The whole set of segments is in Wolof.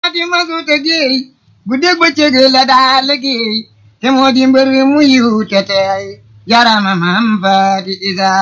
faati masuta géey guddeeg bëccëg la daa liggéey te moo di mbër mu yiw te teey jarama maam faati isa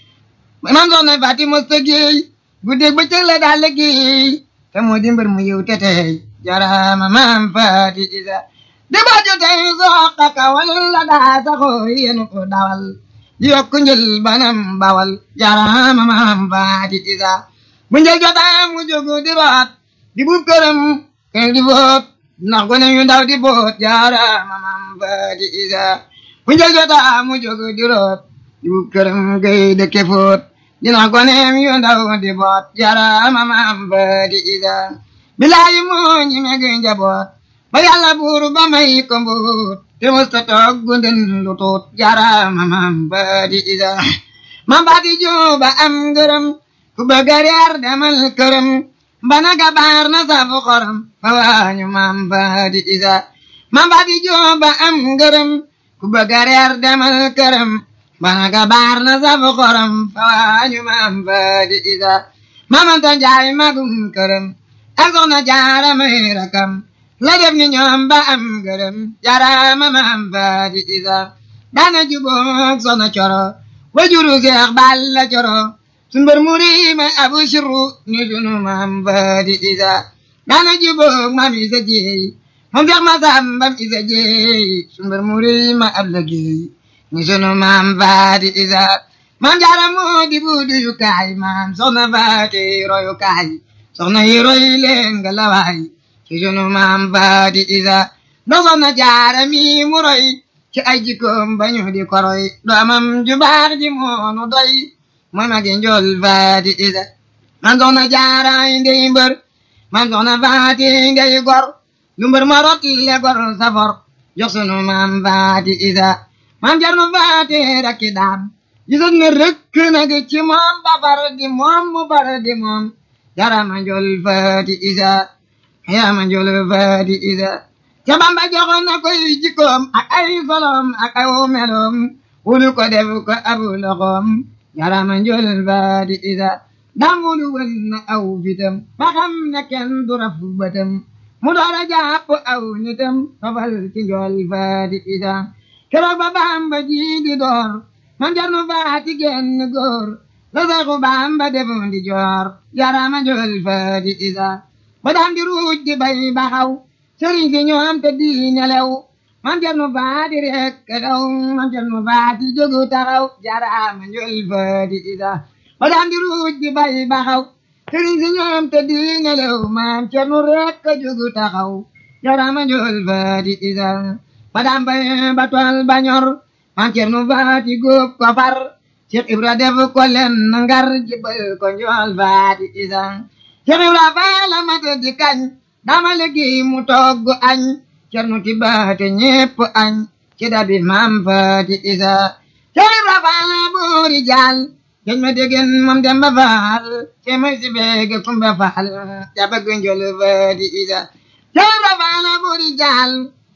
maam soxna faati masuta géey guddeeg bëccëg la daa liggéey te moo di mbër mu yiw te teey jarama maam faati isa di baajo tey soqa kawal la daa saxoo yenu ko dawal di yokk njël banam bawal jarama maam faati isa bu njël jotaa mu jógu di root di buub këram keng di boot ndax gone yu ndaw di boot jarama maam faati isa bu njël jotaa mu jógu di root di buub këram gay dëkke foot di ndax gone yu ndaw di boot jarama maam faati isa bilaayi moo ñi meg njaboot ba yàlla buur ba may ko mbuut te musta toog gunden lu tuut jarama maam faati isa maam faati juba am ngërëm ku bëgg a reer demal këram bana gabaar na safu xorom fa waañu maam faati isa maam faati juba am ngërëm ku bëgg a reer demal këram bana gabaar na safu xorom fa waañu maam faati isa maamanta njaay magum këram ak soxna jaara may rakam la def ni ñoom ba am gërëm jarama maam faati isa daana juboog soxna coro wajuru seex balla coro sumbar murima abu shirru ni sunu maam faati isa daana juboog maam isa jeey moom seex ma sambam isa jeey sumbar murima ab la geey ni sunu maam faati isa maam jaara moo di buudu yu kaay maam soxna faati royu kaay soxna yi roy leen nga lawaay ci sunu maam faati isa ndax soxna jaara mi mu roy ci ay jikkoom bañu di koroy doomam ju baax ji moonu doy mooy magi njol faati isa man soxna jaara ndey mbër man soxna faati ndey gor lu mbër ma rot le gor safor jox sunu maam faati isa maam jarnu faati rakki daam gisoon ne rëkk nag ci moom ba far di moom mu far di moom jarama njol faati isa yama njol faati isa ca bamba joxoon na koy jikkoom ak ay solom ak ay meloom wulu ko def ko abu loxoom jarama njol faati isa dam wulu wën na aw fitam ba xam ne kenn du raf bëtam mu doora jàpp aw nitam tofal ci njol faati isa keroog ba bamba ji di door man jarnu faati genn góor la saxu bamba defoon di joor jarama njol faati isa ba daan di ruuj di bay baxaw sëriñ si ñoom te di nelew man jarnu faati rek daw man jarnu faati jógu taxaw jarama njol faati isa ba daan di ruuj di bay baxaw sëriñ si ñoom te di nelew man jarnu rek jógu taxaw jarama njol faati isa ba daan bay ba tool ba ñor man jarnu faati góob ko far Cheikh Ibra def ko len ngar jibal ko njol faati isa Cheikh Ibra faala mata di kañ dama liggéey mu togg añ cernu ti baate ñépp añ ci dabi maam faati isa Cheikh Ibra faala boori jaal geñ ma degen moom demba faal ce may si beege kumba faal ja bëgg njol faati isa Cheikh Ibra faala boori jaal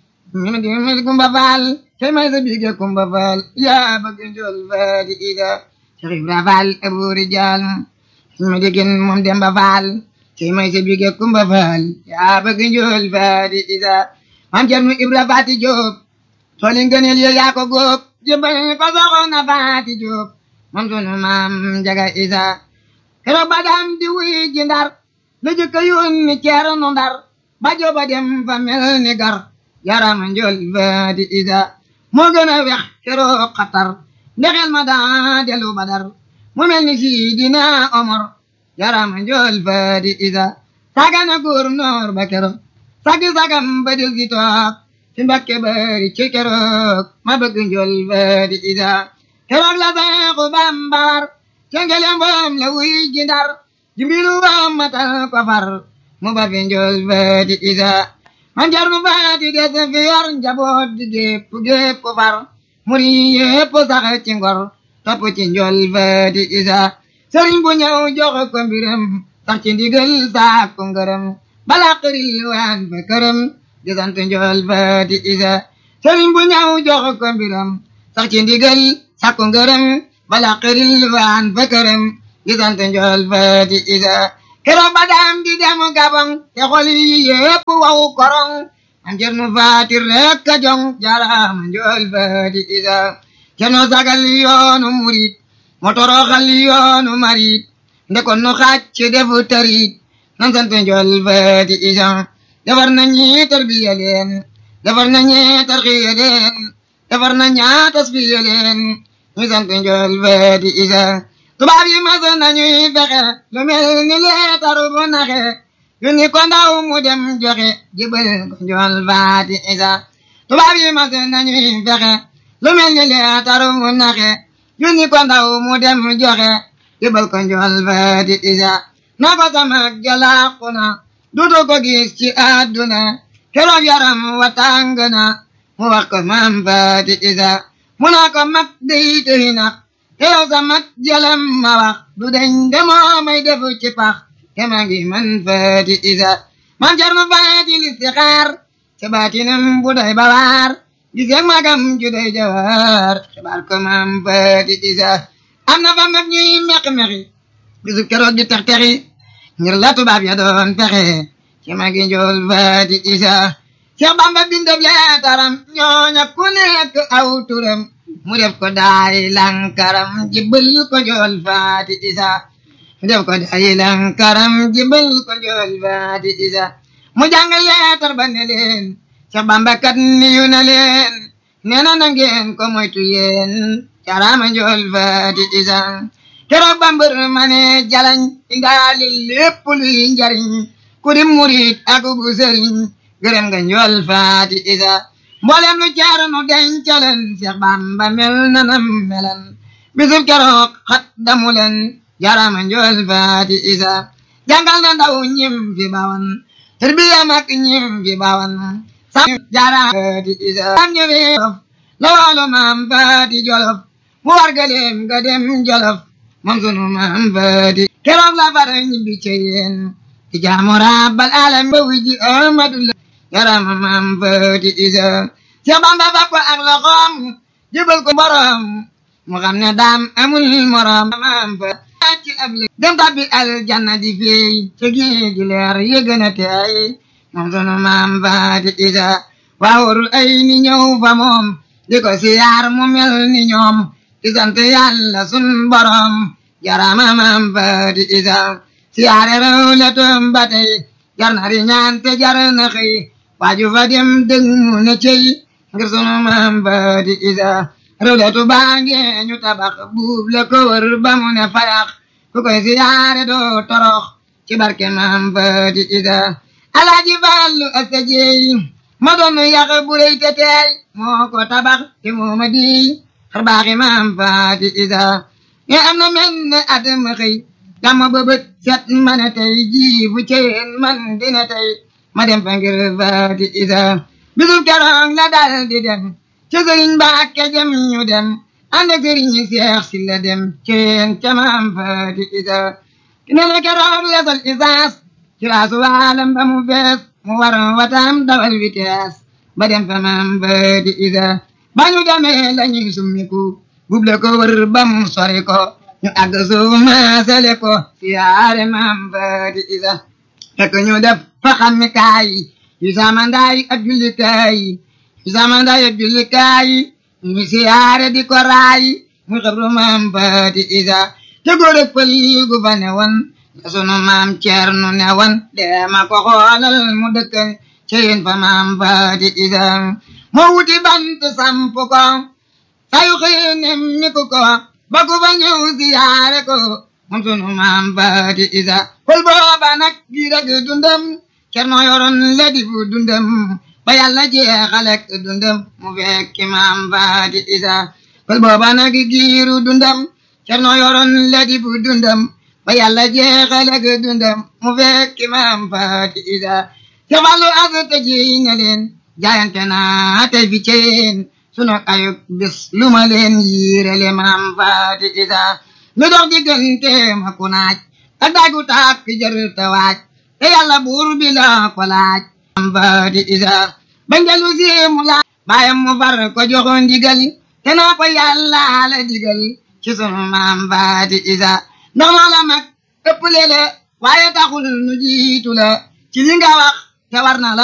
ma degen kumba faal ce may si beege kumba faal ja bëgg njol faati isa Cheikh Ibra faal boori jaal ma degen moom demba faal ci may sa bige kumba faal yaa bëgg njool faati isa maam cernu ibra faati jóob tooli ngëneel yo yaa ko góob jëmbal ko soxna faati jóob moom sunu maam jaga isa keroog ba daan di wuy ji ndar la jëkka yónni ceernu ndar ba jooba dem fa mel ni gar yarama njool faati isa moo gën a wex keroog xatar ndexel ma daa delu badar mu mel ni sidina omar yarama njool faati isa sagana gouverneur ba keroog sagi sagam ba del si toog ci mbakke bari ci keroog ma bëgg njool faati isa keroog la seexu bambar cengelem boom la wuy ji ndar jimbilu wam matal ko far mu ba fi njool faati isa man jarnu faati des fi yor njaboot di gépp gépp ko far muri yépp sax ci ngor topp ci njool faati isa sëriñ bu ñëw jox ko mbiram sax ci ndigal saak ko ngërëm bala xëril waan fa këram di sant njool faati isa sëriñ bu ñëw jox ko mbiram sax ci ndigal saak ko ngërëm bala xëril waan fa këram di sant njool faati isa keroog ba daam di dem gabon te xol yi yépp waw korong am cernu faati rek ka jong jarama njool faati isa cerno sagal yoonu murit mo toroxal yoonu marit ndekon nu xàcc defu tarit nan sant njool faati isa defar na ñi tarbiya leen defar na ñi tarxiya leen defar na ñaa tasfiya leen ñu sant njool faati isa tubaab yi mas nañuy fexe lu mel ni leetaru bu naxe yu ni ko ndaw mu dem joxe jibal ko njool faati isa tubaab yi mas nañuy fexe lu mel ni leetaru bu naxe yu ni ko ndaw mu dem joxe jibal ko njool faati isa na ko sama jalaaku na dutu ko gis ci àdduna keroog yaram wa tàng na mu wax ko maam faati isa mu naa ko mag day tëri na te yow sa mag jalam ma wax du deñ demoo may defu ci pax te ma ngi man faati isa man jar ma faati listixaar ca baatinam bu day bawaar gis ak magam ju day jawaar xibaar ko maam faati isa am na fa mag ñuy meq-meqi bisu keroog di tex-texi ngir la tubaab ya doon pexe ci magi njool faati isa Seex Bamba bindab leetaram ñooña ku nekk aw turam mu def ko daay lankaram jibbal ko njool faati isa mu def ko daay lankaram jibbal ko njool faati isa mu jàng leetar ba ne leen Seex Bamba kat niyu na leen nee na na ngeen ko moytu yéen carama njool faati isa keroog bambër ma ne jalañ indaali lépp luy njariñ ku di murit ak bu sëriñ gërëm nga njool faati isa mboolem lu jaaranu dencaleen Seex Bamba mel na nam melan bisub keroog xat damu leen jarama njool faati isa jàngal na ndaw ñim fi bawan tarbiya mag ñim fi bawan sam jarama faati isa am ñu fi jolof la waalo maam faati jolof mu wargaleem nga dem jolof moom sunu maam faati keroog la far ñibbi ci yéen di jaamu rabbal alam ba wiji amadu la yarama maam faati isa Seex Bamba fab ko ak loxoom jëbal ko borom mu xam ne daam amul morom maam fa ci ab li dem tabbi aljanna di fey ci géeji leer yëgën a teey moom sunu maam faati isa waawurul ay ni ñëw fa moom di ko siyaar mu mel ni ñoom di sant yàlla sun borom jarama maam faati isa siyaare rew le toom ba tey jar na ri ñaan te jar na xëy waaju fa dem dëng mu ne cey ngir sunu maam faati isa rew le tu baange ñu tabax buub le ko wër ba mu ne fayax ku koy siyaare doo torox ci barke maam faati isa alaaji fallu asta jeey ma doon yàq bu rëy te teey moo ko tabax te moo ma di xar baaxi maam faati isa nga am na mel ne at ma xëy dama bëbët set ma ne tey jii bu ceen man dina tey ma dem fa ngir faati isa bisub keroog la dal di dem ca sëriñ Mbàkke jëm ñu dem ànd ak sëriñ Seex si la dem ceen ca maam faati isa ne la keroog la sol isaas ci laasu waalam ba mu fees mu war watam dawal vitesse ba dem fa maam faati isa ba ñu demee la ñuy summiku buble ko wër ba mu sori ko ñu àgg suuf maasale ko siyaare maam faati isa fekk ñu def fa xammi kaay yu samandaay ak jullikaay yu samandaay ak jullikaay ñu siyaare di ko raay mu xabru maam faati isa te góor ak pël gu fa ne woon la sunu maam ceernu ne woon deema ko xoolal mu dëkk ci yéen fa maam faati isa moo wuti bant samp ko sayu xëy nemmi ko ko ba ku fa ñëw siyaare ko moom sunu maam faati isa pël booba nag gi rek dundam cerno yoroon la di fu dundam ba yàlla jeexalek dundam mu fekki maam faati isa pël booba nag giiru dundam cerno yoroon la di fu dundam ba yàlla jeexalek dundam mu fekki maam faati isa ca fallu asata ji na leen jaayante naa tey fi ceen sunu ayub bis lu ma leen yiirele maam faati isa lu dox diggante ma ku naaj ak daagu taak fi jër te waaj te yàlla buur bi la ko laaj maam faati isa ba ngelu si mu laaj baayam mu far ko joxoon ndigal te naa ko yàlla la digal ci sunu maam faati isa ndax noo la mag ëpp lele waaye taxul nu jiitu la ci li nga wax te war na la